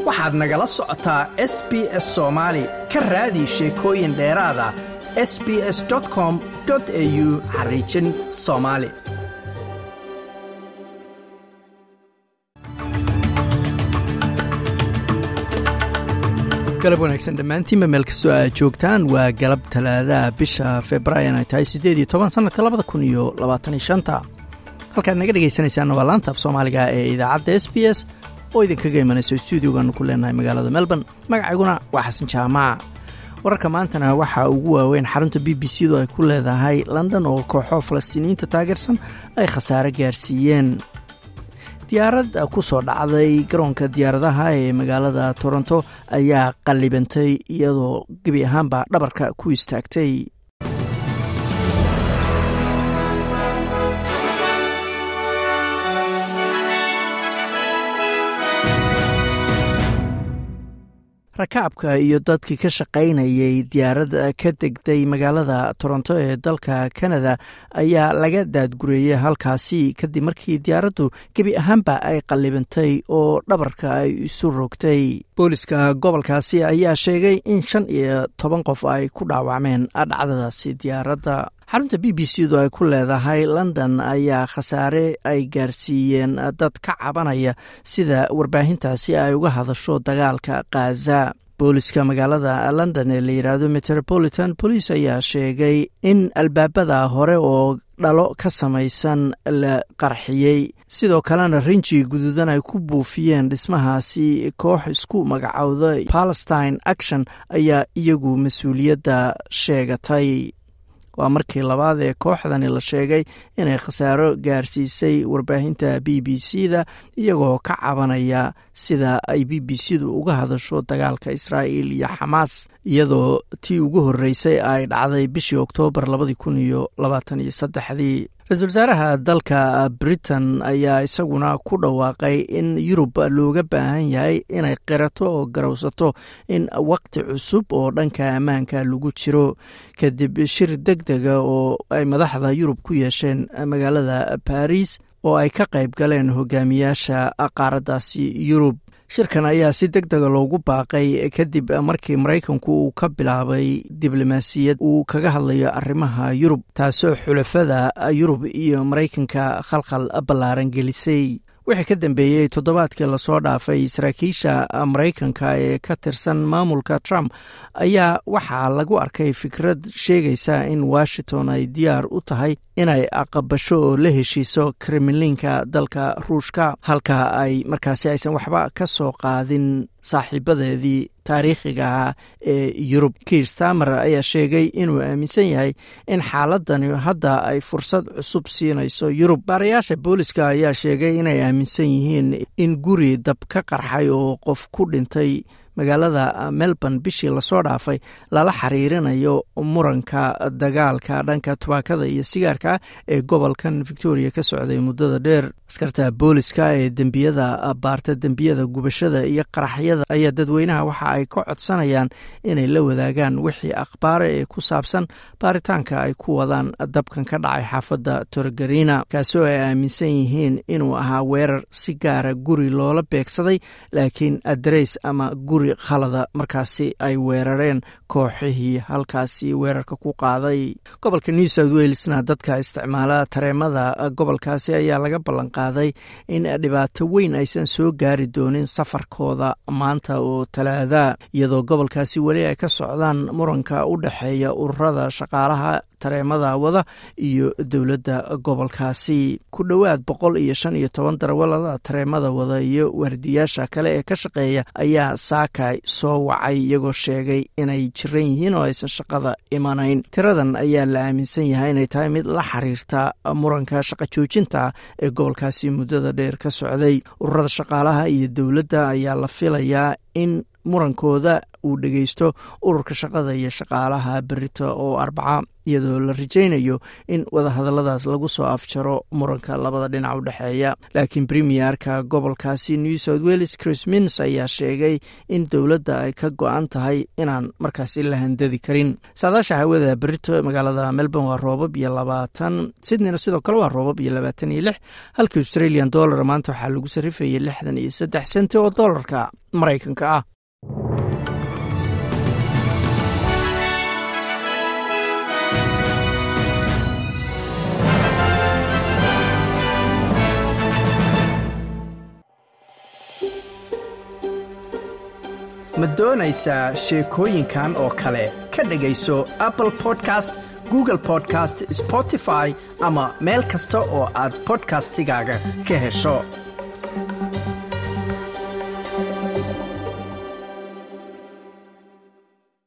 waxaad nagala socotaa s b s soomaali ka raadi sheekooyin dheeraada s b s com au xariijin soomaali galab wanaagsan dhammaantiinba meel kastoo aad joogtaan waa galab talaadaha bisha februaayan ay tahay siddeed iyo toban sannadka labada kun iyo labaataniyo shanta halkaad naga dhegaysanaysaanna waa laanta af soomaaliga ee idaacadda s b s oo idinkaga imanayso stuudiogaanu ku leenahay magaalada melbourne magacayguna waa xasan jaamac wararka maantana waxaa ugu waaweyn xarunta b b c du ay ku leedahay london oo kooxo falastiiniyiinta taageersan ay khasaare gaarsiiyeen diyaarad ku soo dhacday garoonka diyaaradaha ee magaalada toronto ayaa qallibantay iyadoo gebi ahaanba dhabarka ku istaagtay rakaabka iyo dadkii ka shaqaynayay diyaarad ka degday magaalada toronto ee dalka canada ayaa laga daadgureeyey halkaasi kadib markii diyaaraddu gebi ahaanba ay qallibantay oo dhabarka ay isu rogtay booliska gobolkaasi ayaa sheegay in shan iyo toban qof ay ku dhaawacmeen dhacdadaasi diyaaradda xarunta b b c du ay ku leedahay london ayaa khasaare ay gaarsiiyeen dad ka cabanaya sida warbaahintaasi ay uga hadasho dagaalka khaza booliska magaalada london ee la yidhaahdo metropolitan police ayaa sheegay in albaabada hore oo dhalo ka samaysan la qarxiyey sidoo kalena rinji guduudan ay ku buufiyeen dhismahaasi koox isku magacowda palestine action ayaa iyagu mas-uuliyadda sheegatay waa markii labaad ee kooxdani la sheegay inay khasaaro gaarsiisay warbaahinta b b c da iyagoo ka cabanaya sida ay b b c du uga hadasho dagaalka israa'iil iyo xamaas iyadoo tii ugu horreysay ay dhacday bishii oktoobar labadii kun iyo labaatan iyo saddexdii ra-iisul wasaaraha dalka britain ayaa isaguna ku dhawaaqay in yurub looga baahan yahay inay qirato oo garowsato in waqti cusub oo dhanka ammaanka lagu jiro kadib shir deg dega oo ay madaxda yurub ku yeesheen magaalada baris oo ay ka qayb galeen hogaamiyaasha qaaraddaasi yurub shirkan ayaa si deg dega loogu baaqay kadib markii maraykanku uu ka bilaabay diblomaasiyad uu kaga hadlayo arrimaha yurub taasoo xulafada yurub iyo maraykanka khalkhal ballaaran gelisay wixii ka dambeeyey toddobaadkii lasoo dhaafay saraakiisha maraykanka ee ka tirsan maamulka trump ayaa waxaa lagu arkay fikrad sheegaysa in washington ay diyaar u tahay inay aqabasho oo la heshiiso kremlinka dalka ruushka halka ay markaasi aysan waxba ka soo qaadin saaxiibadeedii taariikhiga ahaa ee yurub kiir stamer ayaa sheegay inuu aaminsan yahay in xaaladani hadda ay fursad cusub siinayso yurub baarayaasha booliska ayaa sheegay inay aaminsan yihiin in guri dab ka qarxay oo qof ku dhintay magaalada melbourne bishii lasoo dhaafay lala xiriirinayo muranka dagaalka dhanka tubaakada iyo sigaarka ee gobolkan victoria ka socday muddada dheer askarta booliska ee dembiyada baarta dembiyada gubashada iyo qaraxyada ayaa dadweynaha waxa ay ka codsanayaan inay la wadaagaan wixii akhbaare ee ku saabsan baaritaanka ay ku wadaan dabkan ka dhacay xaafadda torgarina kaasoo ay aaminsan yihiin inuu ahaa weerar si gaara guri loola beegsaday laakiin adreys ama guri khalada markaasi ay weerareen kooxihii halkaasi weerarka ku qaaday gobolka new south walesna dadka isticmaala tareemada gobolkaasi ayaa laga ballan qaaday in dhibaato weyn aysan soo gaari doonin safarkooda maanta oo talaada iyadoo gobolkaasi weli ay ka socdaan muranka u dhexeeya ururada shaqaalaha tareemada wada iyo dowladda gobolkaasi ku dhowaad boqol iyo shan iyo toban darawalada tareemada wada iyo waardiyaasha kale ee ka shaqeeya ayaa saakay soo wacay iyagoo sheegay inay jiran yihiin oo aysan shaqada imanayn tiradan ayaa la aaminsan yahay inay tahay mid la xiriirta muranka shaqa joojinta ee gobolkaasi muddada dheer ka socday ururada shaqaalaha iyo dowladda ayaa la filayaa in murankooda uu dhegeysto ururka shaqada iyo shaqaalaha berito oo arbaca iyadoo la rajaynayo in wadahadalladaas lagu soo afjaro muranka labada dhinac u dhexeeya laakiin premierka gobolkaasi new south welles chris mins ayaa sheegay in dowladda ay ka go-an tahay inaan markaasi la handadi karin saadaasha hawada berito magaalada melbourne waa roobab iyo labaatan sydneyna sidoo kale waa roobab iyo labaatan iyo lix halka australian dollar maanta waxaa lagu sarrifayay lixdan iyo saddex senti oo dollarka maraykanka ah ma doonaysaa sheekooyinkan oo kale ka dhegayso apple podcast google podcast spotify ama meel kasta oo aad bodkastigaaga ka hesho